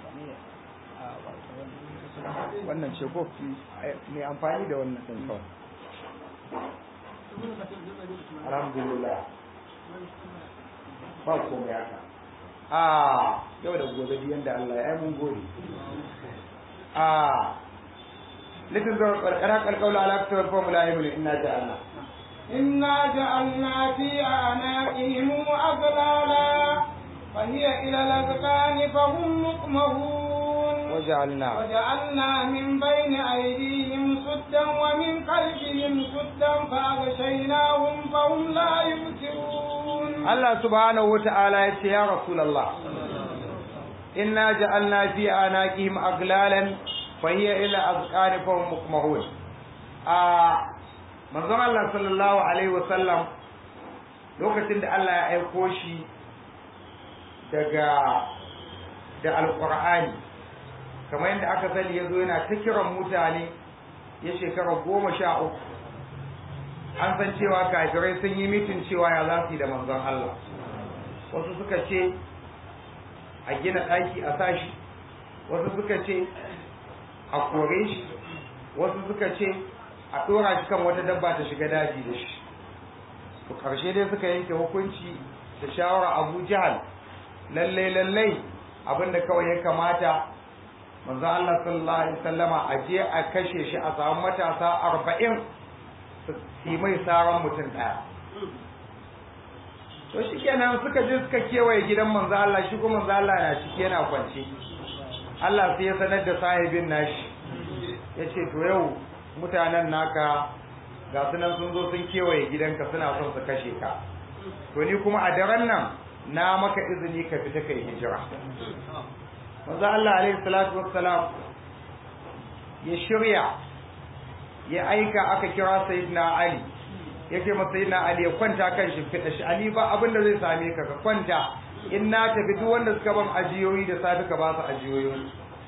wannan ce ko mai amfani da wannan din kawai alhamdulillah ba komai haka a yau da gobe biyan da Allah ya yi mun gode a litin zuwa karkara kalkaula ala kusurar formula ya mulu ina da Allah إنا جعلنا في أعناقهم أغلالا فهي إلى الأذقان فهم مقمهون وجعلنا وجعلنا من بين أيديهم سدا ومن خلفهم سدا فأغشيناهم فهم لا يبصرون Allah subhanahu wa ta'ala ya ce ya Rasulallah inna ja'alna fi anaqihim aglalan fa hiya ila azqani fa hum mukmahun a manzon Allah sallallahu alaihi wa sallam lokacin da Allah ya aiko shi daga da alqur'ani kamar yadda aka sani yazo yana ta kiran mutane ya shekara goma sha uku an san cewa kafirai sun yi mitin cewa ya za su yi da manzon Allah wasu suka ce a gina ɗaki a sashi wasu suka ce a kore shi wasu suka ce a ɗora shi kan wata dabba ta shiga daji da shi to ƙarshe dai suka yanke hukunci da shawara abu jihal lallai lallai abinda kawai ya kamata manzon Allah sallallahu alaihi wasallama a je a kashe shi a samu matasa arba'in su yi mai saran mutum ɗaya to shi kenan suka je suka kewaye gidan manzo Allah shi kuma manzo Allah na ciki yana kwance Allah sai ya sanar da sahibin nashi ya ce to yau mutanen naka ga su nan sun zo sun kewaye gidanka suna son su kashe ka to ni kuma a daren nan na maka izini ka fita kai hijira manzo Allah alaihi salatu wassalam ya shirya ya aika aka kira sayyidina Ali yake masa sayyidina Ali ya kwanta kan shimfiɗa shi Ali ba abin da zai same ka ka kwanta in na tafi duk wanda suka ban ajiyoyi da safi ka ba su ajiyoyin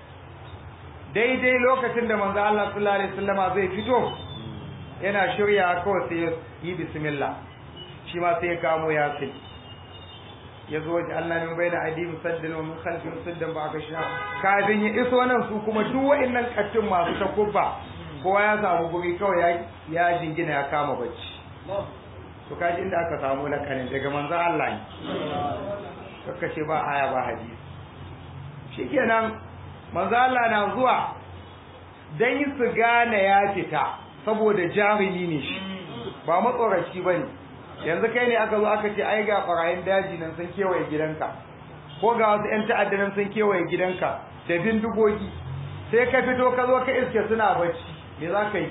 daidai lokacin da manzo Allah sallallahu alaihi wasallama zai fito yana shirya kawai sai ya yi bismillah shi ma sai ya kamo yasin ya zo waje Allah min bai da adi musaddin wa min khalfi musaddan ba aka sha kafin ya iso nan su kuma duk wa'annan kattun masu takubba kowa ya samu guri kawai ya ya jingina ya kama bacci to kaji inda aka samu lakanin daga manzon Allah ne kaka ce ba aya ba hadisi shikenan manzon Allah na zuwa dan su gane ya fita saboda jarumi ne shi ba matsoraci bane yanzu kai ne aka zo aka ce ai ga barayin daji nan sun kewaye gidanka ko ga wasu 'yan ta'adda nan sun kewaye gidanka da bindigogi sai ka fito ka zo ka iske suna bacci me za ka yi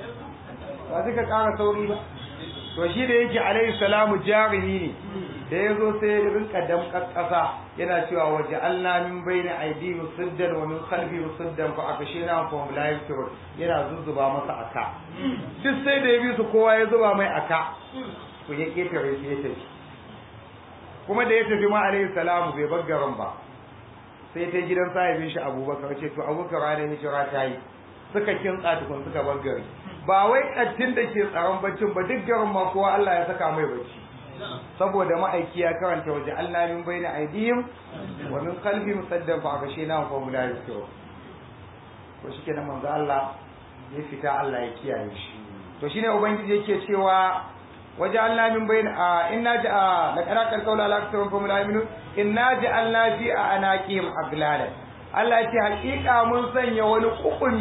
ba ka ƙara sauri ba to shi da yake alaihi salamu jarumi ne da ya zo sai ya rinka damƙar ƙasa yana cewa waje Allah min bayna aidihim suddan wa min khalfihim suddan fa akashina fa hum la yusirun yana zuzzuba masa aka duk sai da ya bi su kowa ya zuba mai aka to ya ketare shi ya tafi kuma da ya tafi ma alaihi salamu bai bar garin ba sai ta gidan sahibin shi abubakar ce to abubakar ranar hijira ta yi suka kintsa tukun suka bar gari ba wai kattin da ke tsaron baccin ba duk garin ma kowa Allah ya saka mai bacci saboda ma'aiki ya karanta waje Allah min baina aidihim wa min qalbi musaddan fa akashina fa hum la yusirun to shikenan manzo Allah ya fita Allah ya kiyaye shi to shine ubangiji yake cewa وجعلنا من بين آه إنا جاء لقراك القول على أكثر فهم لا يؤمنون إنا جعلنا في أعناقهم أغلالا Allah ce hakika mun sanya wani kukumi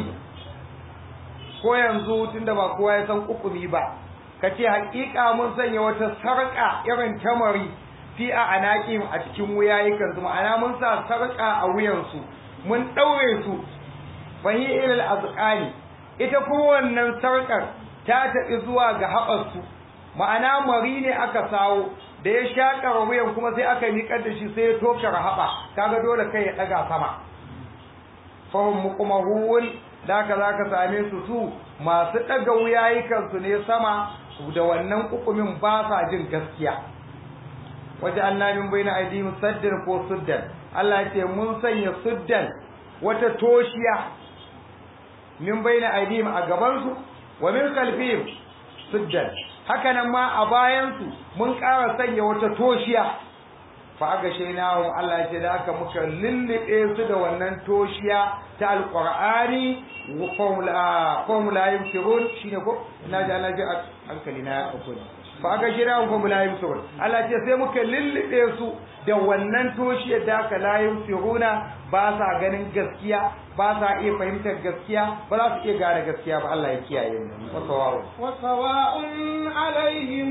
ko yanzu tunda ba kowa ya san kukumi ba ka ce hakika mun sanya wata sarƙa irin tamari fi a anaƙim a cikin wuyayikan su ma'ana mun sa sarƙa a wuyansu mun ɗaure su fahi ilal azqani ita kuma wannan sarƙar ta tafi zuwa ga haɓarsu ma'ana mari ne aka sawo da ya shaƙa wuyan kuma sai aka miƙar da shi sai ya toke rahaba kaga dole kai ya ɗaga sama fahim muqmahun da ka za ka same su su masu ɗaga wuyayikansu ne sama da wannan kukumin ba sa jin gaskiya waje Allah min bayna aidihim saddan ko suddan Allah ya ce mun sanya suddan wata toshiya min bayna aidihim a gaban su wa min khalfihim suddan haka nan ma a bayan su mun ƙara sanya wata toshiya fa aga shainahu Allah ya ce da aka muka lullube su da wannan toshiya ta alqur'ani wa qawla qawla yusirun shine ko ina ji Allah ji hankali na ya dauko fa aka shira ko la yusirun Allah ce sai muka lullube su da wannan toshiyar da aka la yusiruna ba sa ganin gaskiya ba sa iya fahimtar gaskiya ba za su iya gane gaskiya ba Allah ya kiyaye mu wasawa وسواء عليهم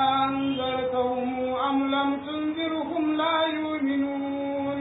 أنذرتهم أم لم تنذرهم لا يؤمنون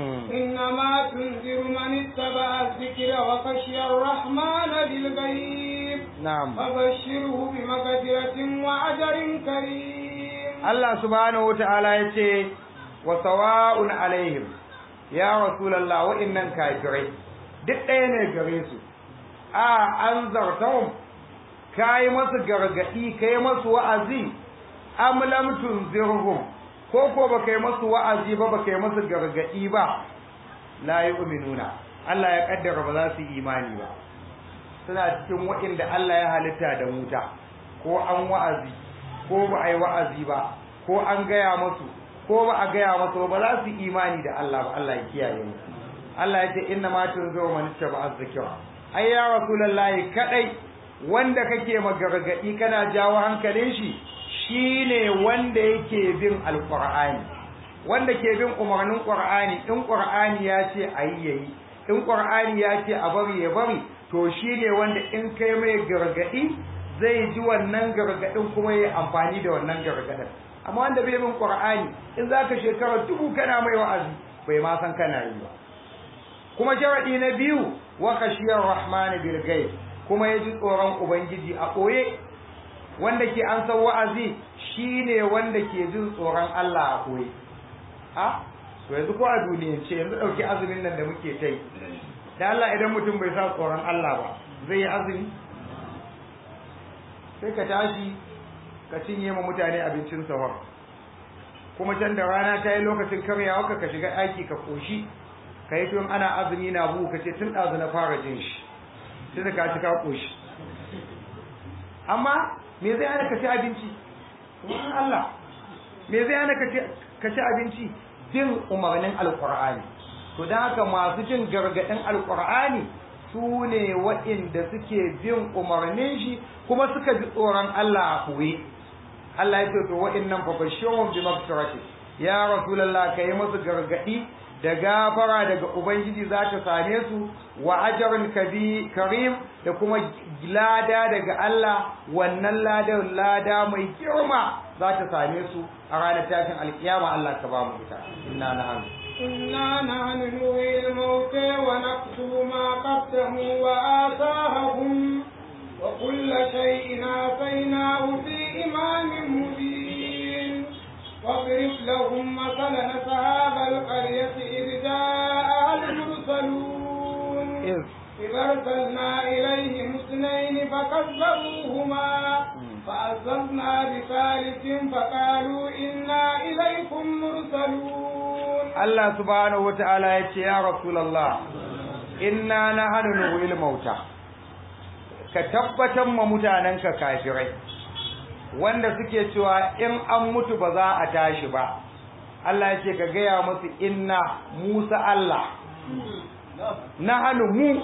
إنما تنذر من اتبع الذكر وخشي الرحمن بالغيب na'am فبشره بمغفرة وأجر كريم Allah subhanahu wata'ala ya ce wa sawa'un alaihim ya rasulullah wa'innan kafirai duk ɗaya ne gare su a an zartahum kai masu gargadi kai masu wa'azi am lam tunzirhum ko ko ba kai masu wa'azi ba ba kai masu gargadi ba la yu'minuna Allah ya kaddara ba za su yi imani ba suna cikin wa'inda Allah ya halitta da wuta ko an wa'azi ko ba a yi wa'azi ba ko an gaya masu ko ba a gaya masu ba za su imani da Allah ba Allah ya kiyaye mu Allah ya ce inna ma tunziru man ittaba az-zikra ai ya rasulullahi kadai wanda kake magargadi kana jawo hankalin shi shine wanda yake bin alqur'ani wanda ke bin umarnin qur'ani in qur'ani ya ce ayi yayi in qur'ani ya ce a bari ya bari to shine wanda in kai mai gargadi zai ji wannan gargadin kuma ya amfani da wannan gargadin amma wanda bai bin qur'ani in zaka shekara dubu kana mai wa'azi bai ma san kana yi ba kuma sharadi na biyu wa khashiyar rahman bil ghaib kuma ya ji tsoron ubangiji a koye wanda ke an san wa'azi shine wanda ke jin tsoron Allah a koye a to yanzu ko a duniyance yanzu dauki azumin nan da muke ta yi da Allah idan mutum bai sa tsoron Allah ba zai yi azumi sai ka tashi ka cinye ma mutane abincin sahur kuma can da rana ta yi lokacin karyawa ka ka shiga aiki ka koshi ka yi tun ana azumi na buhu ka ce tun ɗazu na fara jin shi tun da ka ci ka koshi amma me zai hana ka ci abinci kuma Allah me zai hana ka ci abinci jin umarnin alkur'ani to don haka masu jin gargaɗin alkur'ani su ne waɗanda suke bin umarnin shi kuma suka ji tsoron Allah a kuwe Allah ya ce to waɗannan fa bashirun bi maghfirati ya rasulullah kai musu gargadi da gafara daga ubangiji za ta same su wa ajrun kabi karim da kuma lada daga Allah wannan lada lada mai girma za ta same su a ranar tashin alkiyama Allah ka ba mu ita inna nahnu إنا نحن نحيي الموتى ونكتب ما قدموا وآثارهم وكل شيء آتيناه في إمام مبين واضرب لهم مثلا أصحاب القرية إذ جاء المرسلون إذ إذ أرسلنا إليهم اثنين فكذبوهما فأززنا بثالث فقالوا إنا إليكم مرسلون Allah subhanahu wata'ala ya ce ya Rasulullah inna nahnu nuhil mauta ka tabbatar ma mutanenka kafirai wanda suke cewa in an mutu ba za a tashi ba Allah ya ce ka gaya musu inna Musa Allah nahnu mu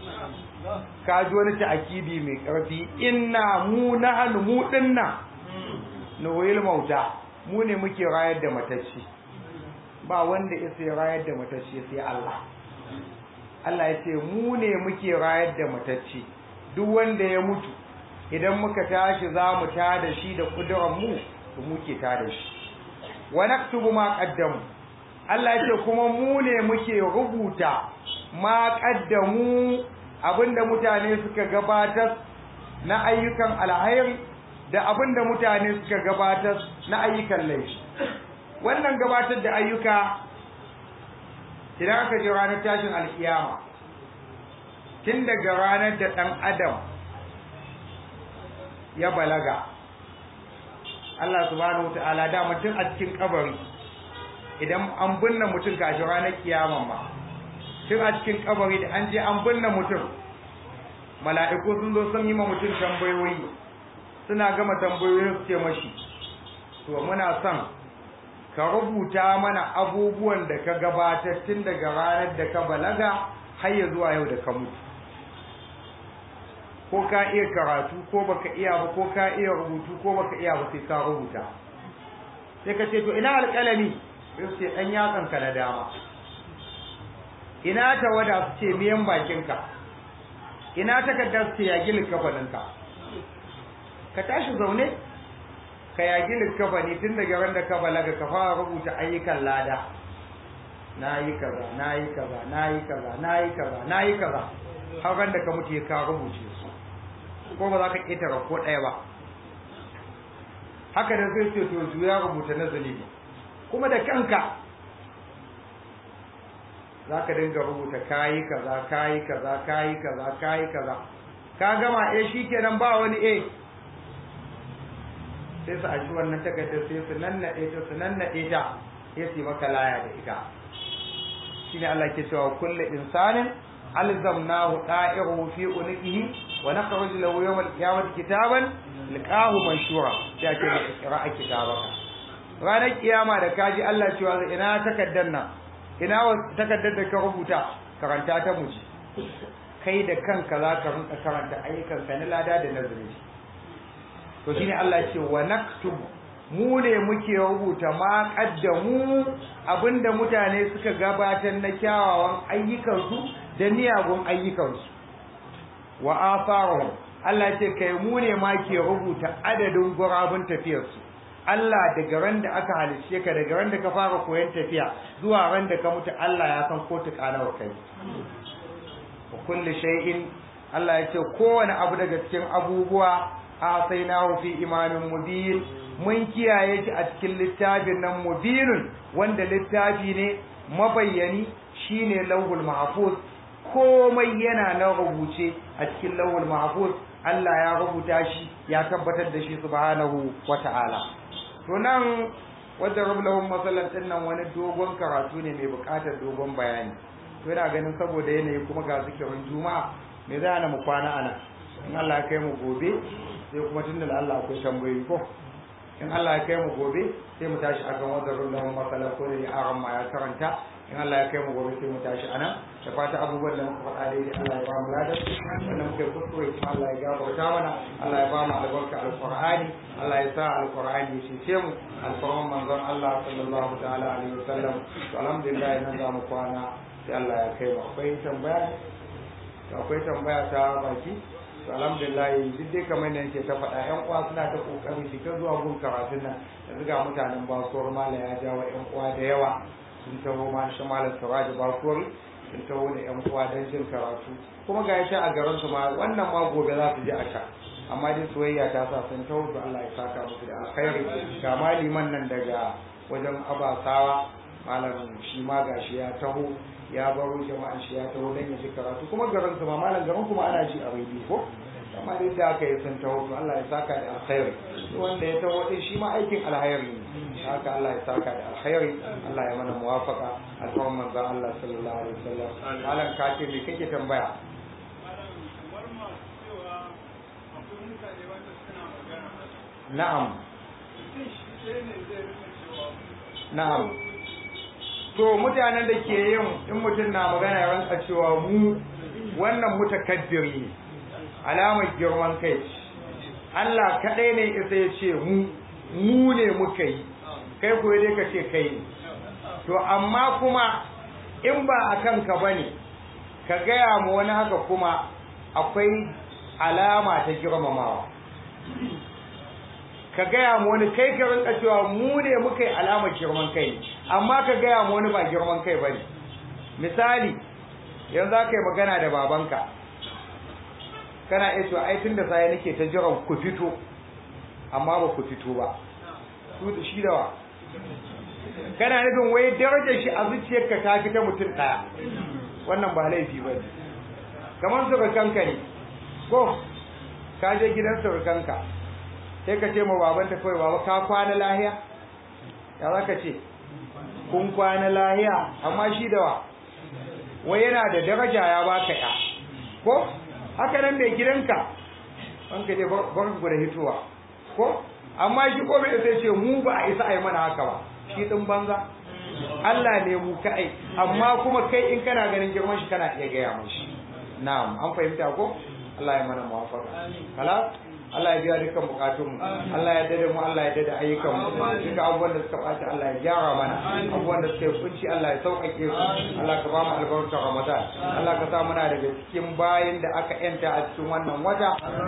ka ji wani ta'akidi mai ƙarfi inna mu nahnu mu dinna nuhil mauta mu ne muke rayar da matacci ba wanda ya sai rayar da matacce sai Allah Allah ya ce mu ne muke rayar da matacce duk wanda ya mutu idan muka tashi za mu tada shi da kudurar mu to muke tada shi wa naktubu ma qaddamu Allah ya ce kuma mu ne muke rubuta ma qaddamu abinda mutane suka gabatar na ayyukan alhairi da abinda mutane suka gabatar na ayyukan laifi wannan gabatar da ayyuka idan aka je ranar tashin alkiyama tun daga ranar da ɗan adam ya balaga Allah subhanahu ta'ala da mutum a cikin kabari idan an binne mutum kashi ranar kiyaman ma tun a cikin kabari da an je an binne mutum mala'iku sun zo sun yi ma mutum tambayoyi suna gama tambayoyin su ce mashi to muna son ka rubuta mana abubuwan da ka gabatar tun daga ranar da ka balaga har ya zuwa yau da ka mutu ko ka iya karatu ko baka iya ba ko ka iya rubutu ko baka iya ba sai ka rubuta sai ka ce to ina alƙalami sai su ce ɗan yatsan ka na dama ina tawada su ce miyan bakinka ina takarda su ce yagi likafaninka ka tashi zaune ka yagi likafani tun daga ran da ka balaga ka fara rubuta ayyukan lada na yi kaza na yi kaza na yi kaza na yi kaza na yi kaza har ran da ka mutu ya ka rubuce su ko ba za ka ƙetare ko ɗaya ba haka da zai ce to juya rubuta na zunubi kuma da kanka za ka dinga rubuta kayi kaza kayi kaza kayi kaza kayi kaza ka gama eh shikenan ba wani eh sai su aji wannan takardar sai su nannaɗe ta su nannaɗe ta sai su yi maka laya da ita shine Allah ke cewa kullu insanin alzamnahu da'iruhu fi unqihi wa nakhruj lahu yawm al-qiyamati kitaban liqahu manshura sai ake qira'a kitabaka ranar kiyama da kaji Allah cewa ina takaddar nan ina takaddar da ka rubuta karanta ta muji kai da kanka za ka rinka karanta ayyukan ka na lada da nazari to shine Allah ya ce wa naktub mu ne muke rubuta ma kaddamu abinda mutane suka gabatar na kyawawan ayyukansu da miyagun ayyukansu wa atharuhum Allah ya ce kai mu ne ma ke rubuta adadin gurabun tafiyarsu Allah daga ran da aka halice ka daga ran da ka fara koyon tafiya zuwa ran da ka mutu Allah ya san ko tuka nawa kai wa kulli shay'in Allah ya ce kowane abu daga cikin abubuwa asainahu fi imamin mubin mun kiyaye shi a cikin littafin nan mubinun wanda littafi ne mabayyani shine lauhul mahfuz komai yana na rubuce a cikin lauhul mahfuz Allah ya rubuta shi ya tabbatar da shi subhanahu wata'ala to nan wadda rablahum masallan din nan wani dogon karatu ne mai bukatar dogon bayani to yana ganin saboda yanayi kuma ga zikirin juma'a me za na mu kwana ana in Allah ya kai mu gobe sai kuma tunda Allah akwai tambayoyi ko in Allah ya kai mu gobe sai mu tashi akan wadda rablahum masallan ko da aran ma ya karanta in Allah ya kai mu gobe sai mu tashi anan da fata abubuwan da muka faɗa dai Allah ya ba mu ladar wannan muke kuskure kuma Allah ya gafarta mana Allah ya ba mu albarka alqur'ani Allah ya sa alqur'ani ya cece mu alqur'an manzon Allah sallallahu ta'ala alaihi wasallam to alhamdulillah nan za mu kwana sai Allah ya kai mu akwai tambaya to akwai tambaya ta baki to alhamdulillah duk dai kamar nan ke ta faɗa ƴan uwa suna ta kokari su ta zuwa gun karatun nan yanzu ga mutanen basuwar mala ya jawo ƴan uwa da yawa sun taho ma shi malam siraji basuwar sun taho da ƴan uwa don jin karatu kuma ga shi a garin su ma wannan ma gobe za su je a can amma dai soyayya ta sa sun taho to Allah ya saka musu da alkhairi ga maliman nan daga wajen abasawa malam shi ma gashi ya taho ya baro jama'an shi ya taho dan ya ji karatu kuma garin su ma malam garin kuma ana ji a rediyo ko amma dai da aka yi sun taho to Allah ya saka da alkhairi wanda ya taho din shi ma aikin alkhairi ne haka Allah ya saka da alkhairi Allah ya mana muwafaka alfarman manzon Allah sallallahu alaihi wasallam malam ka ce me kake tambaya na'am na'am to mutanen da ke yin in mutum na magana ya ranka cewa mu wannan mutakabbir ne alamar girman kai Allah kaɗai ne isa ya ce mu mu ne muka yi kai ko dai ka ce kai ne to amma kuma in ba a kanka ba ne ka gaya mu wani haka kuma akwai alama ta girmamawa ka gaya mu wani kai ka rinka cewa mu ne muka yi alamar girman kai amma ka gaya mu wani ba girman kai ba ne misali yanzu za ka yi magana da babanka kana iya cewa ai tun da sai nake ta jiran ku fito amma ba ku fito ba su da shi da wa kana nufin wai darajar shi a zuciyarka ta fi ta mutum ɗaya wannan ba laifi ba ne kamar surukanka ne ko ka je gidan surukanka sai ka ce ma babanta kawai baba ka kwana lahiya ya za ka ce kun kwana lahiya amma shi da wa wai yana da daraja ya baka ya ko haka nan mai gidanka an ka je barku da hituwa ko amma shi ko bai sai ce mu ba a isa a yi mana haka ba shi din banza Allah ne mu kai amma kuma kai in kana ganin girman shi kana iya gaya mashi na'am an fahimta ko Allah ya mana muwafaqa kala Allah ya biya dukkan bukatun mu Allah ya dade mu Allah ya dade ayyukan mu duka abubuwan da suka ɓaci Allah ya gyara mana abubuwan da suka yi kunci Allah ya sauƙaƙe su Allah ka ba mu albarkar Ramadan Allah ka sa muna daga cikin bayin da aka yanta a cikin wannan wata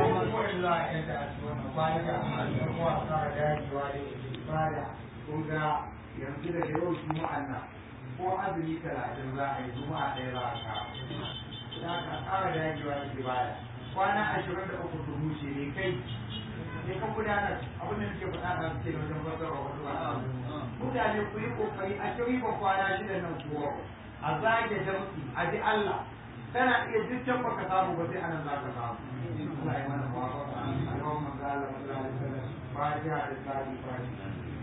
yanzu da yau juma'an nan ko azumi talatin za a yi juma'a ɗaya za a kawo za ka ƙara dagewa da ibada kwana ashirin da uku dubu ce ne kai ne ka gudanar abin da nake faɗa na suke wajen fasarwa wasu ba mutane ku yi kokari a shiri ba kwana shida nan kuwa a zage jam'i a ji Allah kana iya duk can baka samu ba sai anan za ka samu Allah ya mana mawafaka a yawan manzo Allah sallallahu alaihi wasallam fatiha da tsari fatiha